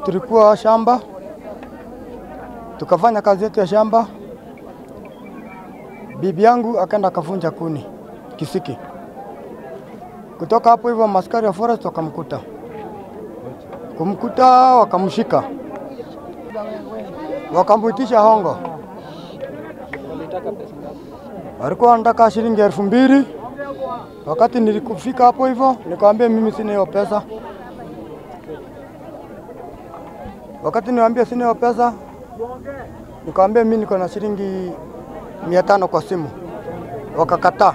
tulikuwa shamba tukafanya kazi yetu ya shamba. Bibi yangu akaenda akavunja kuni kisiki. Kutoka hapo hivyo maskari ya forest wakamkuta, kumkuta wakamshika, wakamuitisha hongo. Walikuwa wanataka shilingi elfu mbili. Wakati nilikufika hapo hivyo, nikamwambia mimi sina hiyo pesa. Wakati niwaambia sina hiyo pesa, nikamwambia mimi niko na shilingi mia tano kwa simu, wakakataa.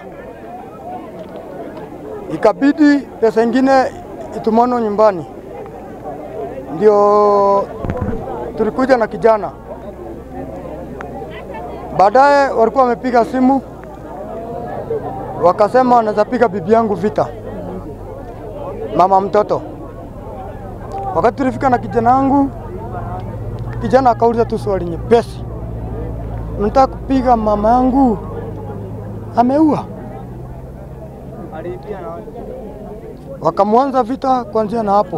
Ikabidi pesa ingine itumano nyumbani, ndio tulikuja na kijana. Baadaye walikuwa wamepiga simu wakasema wanaweza piga bibi yangu vita, mama mtoto. Wakati tulifika na kijana wangu, kijana akauliza tu swali nyepesi, mnataka kupiga mama yangu ameua? Wakamwanza vita kuanzia na hapo,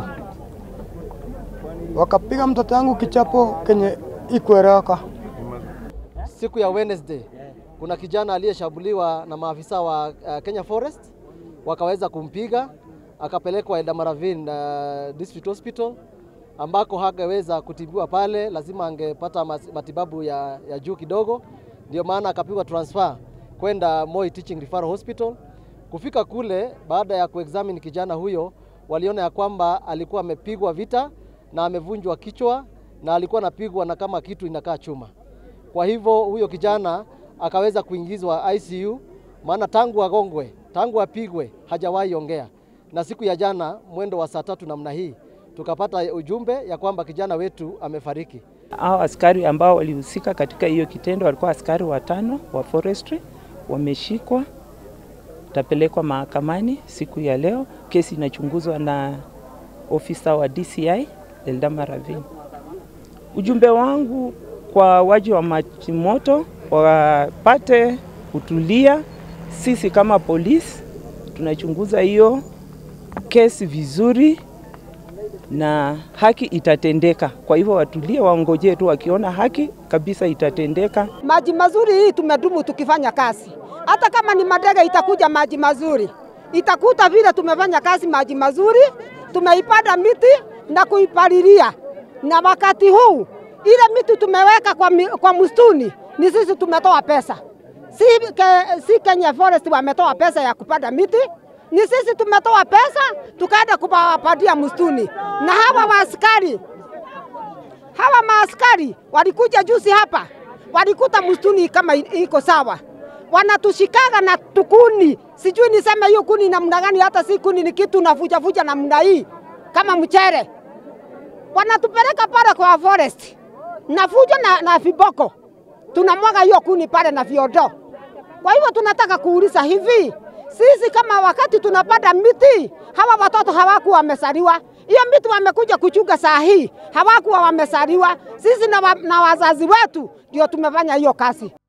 wakapiga mtoto yangu kichapo kenye ikueleweka. Siku ya Wednesday kuna kijana aliyeshambuliwa na maafisa wa uh, Kenya Forest wakaweza kumpiga akapelekwa Eldoradhine uh, District Hospital ambako hangeweza kutibiwa pale, lazima angepata matibabu ya, ya juu kidogo, ndio maana akapigwa transfer kwenda Moi Teaching Referral Hospital. Kufika kule, baada ya kuexamine kijana huyo, waliona ya kwamba alikuwa amepigwa vita na amevunjwa kichwa na alikuwa anapigwa na kama kitu inakaa chuma. Kwa hivyo huyo kijana akaweza kuingizwa ICU, maana tangu agongwe, tangu apigwe hajawahi ongea. Na siku ya jana mwendo wa saa tatu namna hii tukapata ujumbe ya kwamba kijana wetu amefariki. Hao askari ambao walihusika katika hiyo kitendo walikuwa askari watano wa forestry, wameshikwa, tapelekwa mahakamani siku ya leo. Kesi inachunguzwa na ofisa wa DCI Eldoradhine. Ujumbe wangu kwa waji wa maji moto wapate kutulia. Sisi kama polisi tunachunguza hiyo kesi vizuri na haki itatendeka. Kwa hivyo watulie, waongojee tu, wakiona haki kabisa itatendeka. Maji mazuri hii tumedumu tukifanya kazi, hata kama ni madege itakuja maji mazuri, itakuta vile tumefanya kazi maji mazuri, tumeipanda miti na kuipalilia, na wakati huu ile miti tumeweka kwa, mi, kwa msituni ni sisi tumetoa pesa, si, ke, si Kenya Forest wametoa pesa ya kupanda miti, ni sisi tumetoa pesa tukaenda kuwapatia msituni. Na hawa maaskari hawa maaskari walikuja juzi hapa, walikuta msituni kama iko sawa, wanatushikaga na tukuni, sijui niseme hiyo kuni namna gani, hata si kuni, ni kitu navuja vuja namna hii kama mchere, wanatupeleka pale kwa forest na fujo na, na viboko tunamwaga hiyo kuni pale na viodo. Kwa hivyo tunataka kuuliza hivi, sisi kama wakati tunapanda miti, hawa watoto hawakuwa wamesaliwa, hiyo miti wamekuja kuchunga saa hii, hawakuwa wamesaliwa. Sisi na, wa, na wazazi wetu ndio tumefanya hiyo kazi.